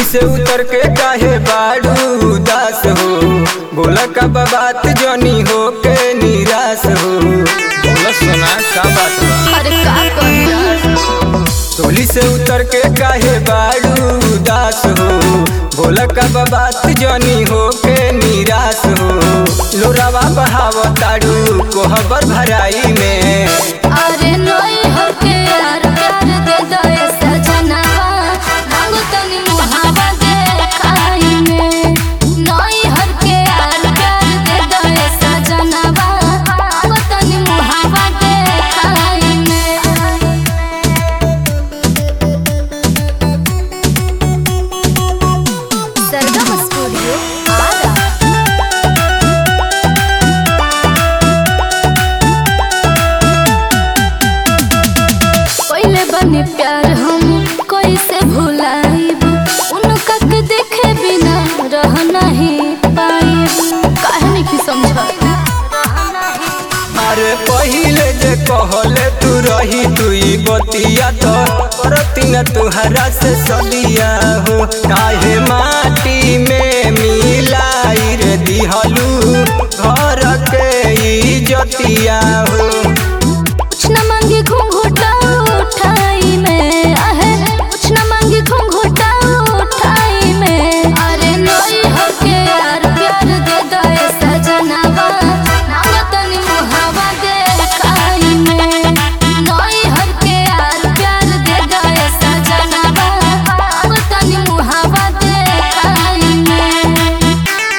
से उतर के काहे बाड़ू उदास हो बोला का बात जनी हो के निराश हो बोला सुना का बात बा अरे का कहिया टोली से उतर के काहे बाड़ू उदास हो बोला का बात जनी हो के निराश हो लोरावा बहाव ताड़ू कोहबर भराई में अरे नई होके यार प्यार दे दो ए सजनवा मांगो तनी मुहावा दे खाई में नई होके यार प्यार दे दो ए सजनवा मांगो तनी मुहावा दे खाई में सरगम स्टूडियो आरा पहले बने प्यार हम कैसे भुलाइब उनका के देखे बिना रह नहीं पाइब काहे नहीं समझ अरे पहिले जे कहले तू रही तुई बतिया तो करती न तुहरा से सदिया हो काहे माटी में मिलाई रे दिहलू घर के इजतिया हो कुछ न मांगे घूंघटा उठाई में आहे कुछ न मांगे घूंघटा उठाई में अरे नई होके यार प्यार दे दो ए सजनवा मांगो तनी मुहावा दे खाई में नई होके यार प्यार दे दो ए सजनवा मांगो तनी मुहावा दे खाई में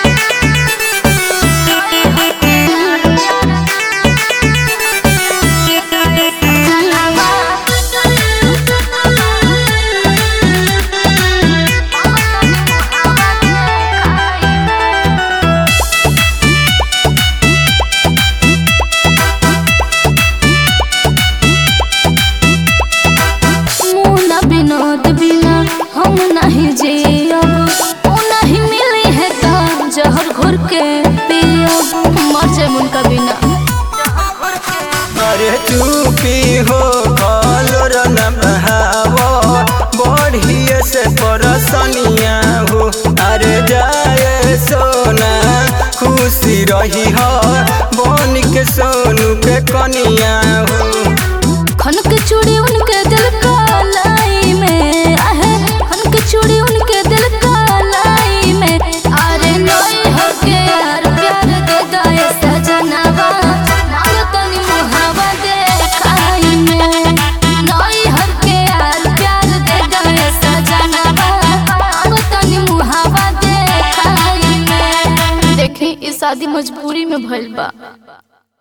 मुना विनोद बिना हम नहीं जियब ऊ नहीं मिली है तो जहर घोर के पियब मर जाए उनका बिना अरे चुपी हो कलोर न बहावो बढ़िए से परसनिया हो अरे जाए सोना खुशी रही हो बन के सोनू के कनिया हो खन के चूड़ी उनके दिल का लाई में आहे खन के चूड़ी उनके दिल का लाई में अरे नई होके यार प्यार दे दो ए सजनवा मांगो तनी मुहावा दे खाई में नई होके यार प्यार दे दो ए सजनवा मांगो तनी मुहावा दे खाई में देखी ई शादी मजबूरी में भइल बा